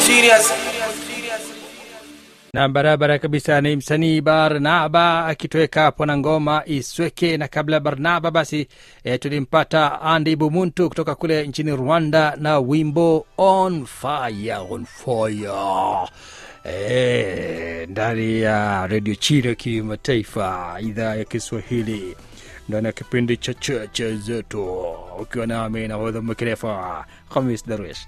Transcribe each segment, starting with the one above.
serious. na barabara kabisa ni msanii barnaba akitoweka hapo na ngoma isweke na kabla ya barnaba basi e, tulimpata andi bumuntu kutoka kule nchini rwanda na wimbo on fire on fire e, ndani ya redio chile kimataifa idhaa ya kiswahili ndani ya kipindi cha cheche zetu ukiwa nami nahodha mkerefa hamis darwish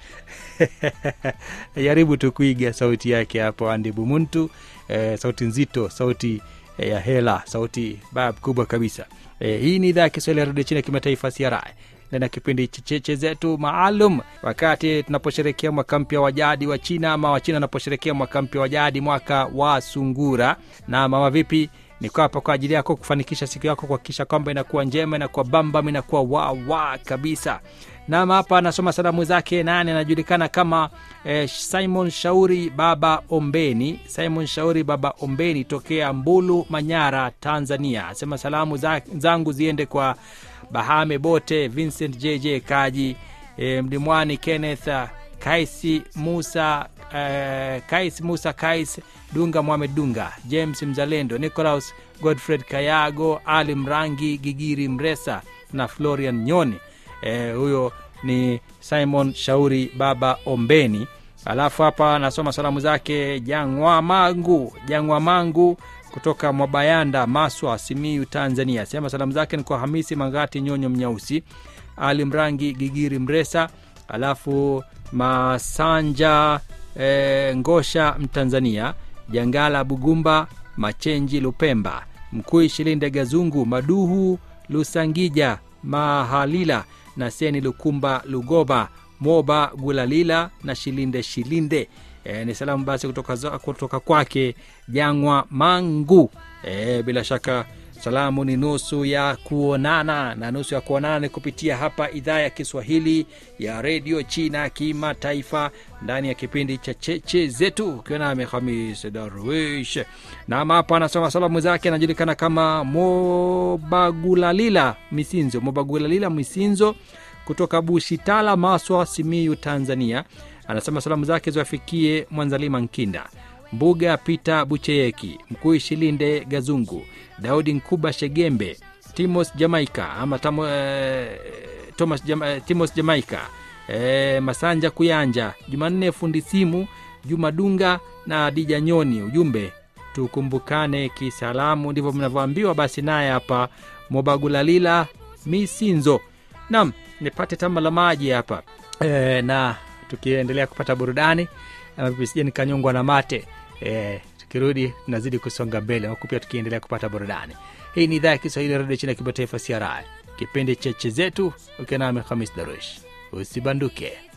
jaribu tu kuiga sauti yake hapo andi bumuntu eh, sauti nzito sauti eh, ya hela sauti bab kubwa kabisa eh, hii ni idhaa ya kiswahili ya redio chini ya kimataifa CRI ndani ya kipindi cha cheche zetu maalum wakati tunaposherekea mwaka mpya wa jadi wa china ama wachina wanaposherekea mwaka mpya wa jadi mwaka wa sungura na mama vipi niko hapa kwa ajili yako kufanikisha siku yako kuhakikisha kwamba inakuwa njema inakuwa bambam inakuwa wawa kabisa nam hapa anasoma salamu zake nane anajulikana kama eh, simon shauri baba ombeni simon shauri baba ombeni tokea mbulu manyara tanzania asema salamu za, zangu ziende kwa bahame bote vincent jj kaji eh, mlimwani kenneth ah, kaisi musa eh, kais musa kais dunga mohamed dunga james mzalendo nicolaus godfred kayago ali mrangi gigiri mresa na florian nyoni eh, huyo ni simon shauri baba ombeni alafu hapa nasoma salamu zake jangwa mangu jangwa mangu kutoka mwabayanda maswa simiu tanzania sema salamu zake ni kwa hamisi mangati nyonyo mnyausi ali mrangi gigiri mresa alafu masanja e, ngosha mtanzania jangala bugumba machenji lupemba mkui shilinde gazungu maduhu lusangija mahalila na seni lukumba lugoba moba gulalila na shilinde shilinde e, ni salamu basi kutoka, za- kutoka kwake jangwa mangu e, bila shaka salamu ni nusu ya kuonana na nusu ya kuonana ni kupitia hapa idhaa ya kiswahili ya redio china kimataifa ndani ya kipindi cha cheche zetu ukiwa nami hamis darwish nam hapa anasoma salamu zake anajulikana kama mobagulalila misinzo mobagulalila misinzo kutoka bushitala maswa simiyu tanzania anasema salamu zake ziwafikie mwanzalima nkinda mbuga peter bucheyeki mkuu shilinde gazungu daudi nkuba shegembe timos jamaica ama tamo, eh, thomas Jama, eh, timos jamaica eh, masanja kuyanja jumanne fundi simu juma dunga na dija nyoni ujumbe tukumbukane kisalamu ndivyo mnavyoambiwa basi naye hapa mobagulalila misinzo nam nipate tamba la maji hapa e, na tukiendelea kupata burudani ama vipi sije nikanyongwa na mate e, tukirudi tunazidi kusonga mbele huku pia tukiendelea kupata burudani hii ni idhaa ya kiswahili ya redio chini ya kimataifa cri kipindi cheche zetu ukiwa nami hamis darush usibanduke